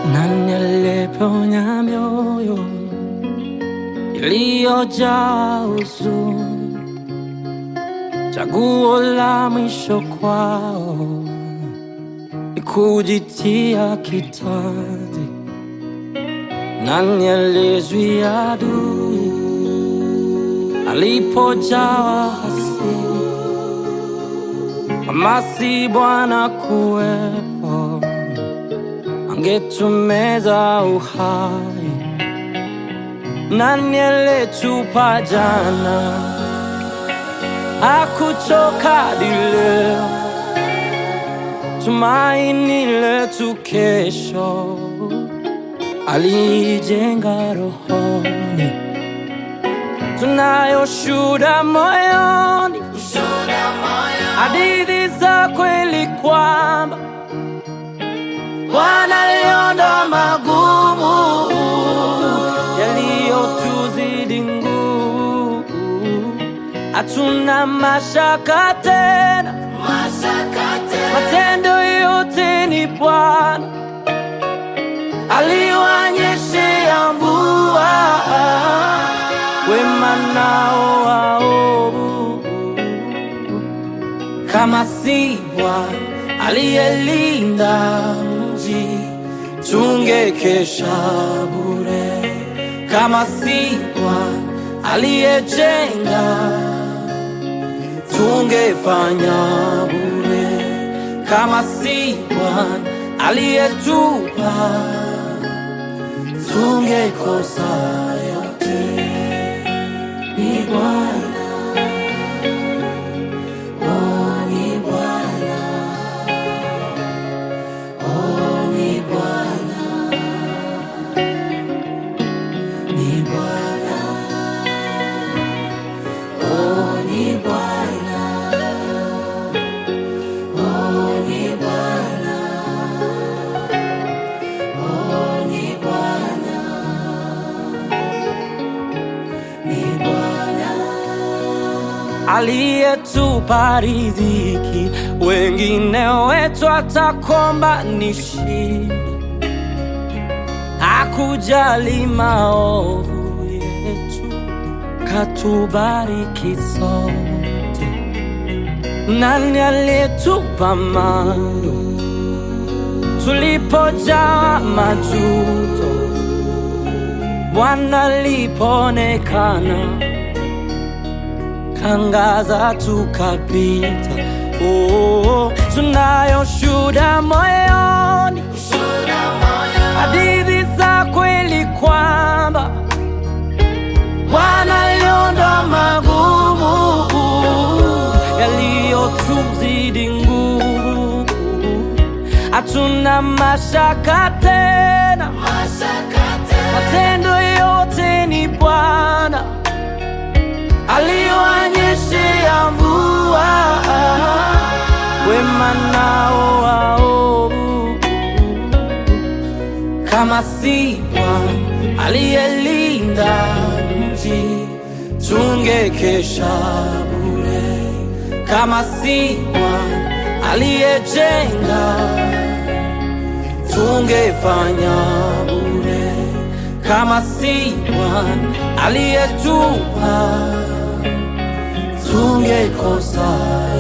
Nani aliyeponya mioyo iliyojaa huzuni? Chaguo la mwisho kwao ni kujitia kitanzi. Nani aliyezuia adui alipojawa hasira? Kama si Bwana kuwepo angetumeza uhai. Nani aliyetupa jana hakuchoka hadi leo, tumaini letu kesho alijenga rohoni, tunayo shuhuda moyoni, hadithi za kweli kwamba Bwana aliondoa magumu yaliyotuzidi nguvu, hatuna mashaka tena, matendo yote ni Bwana aliwanyeshea mvua, wema nao waovu kama si Bwana aliyelinda mji, tungekesha bure. Kama si Bwana aliyejenga, tungefanya bure. Kama si Bwana aliyetupa, tungekosa yote. Ni Bwana, oh, ni Bwana. Oh, ni Bwana, ni Bwana, oh, ni Bwana, oh, ni Bwana, oh, ni Bwana, ni Bwana aliyetupa riziki, wengine wetu atakomba ni shida, hakujali maovu yetu, katubariki sote. Nani aliyetupa mando tulipojaa majuto, Bwana alipoonekana kangaza tukapita. Oh, tunayo shuhuda moyoni, hadithi za kweli kwamba Bwana aliondoa magumu yaliyotuzidi nguvu, hatuna mashaka tena, matendo yote ni Bwana aliwanyeshea mvua, wema nao waovu. Kama si Bwana aliyelinda mji, tungekesha bure. Kama si Bwana aliyejenga, tungefanya bure. Kama si Bwana aliyetupa tungekosa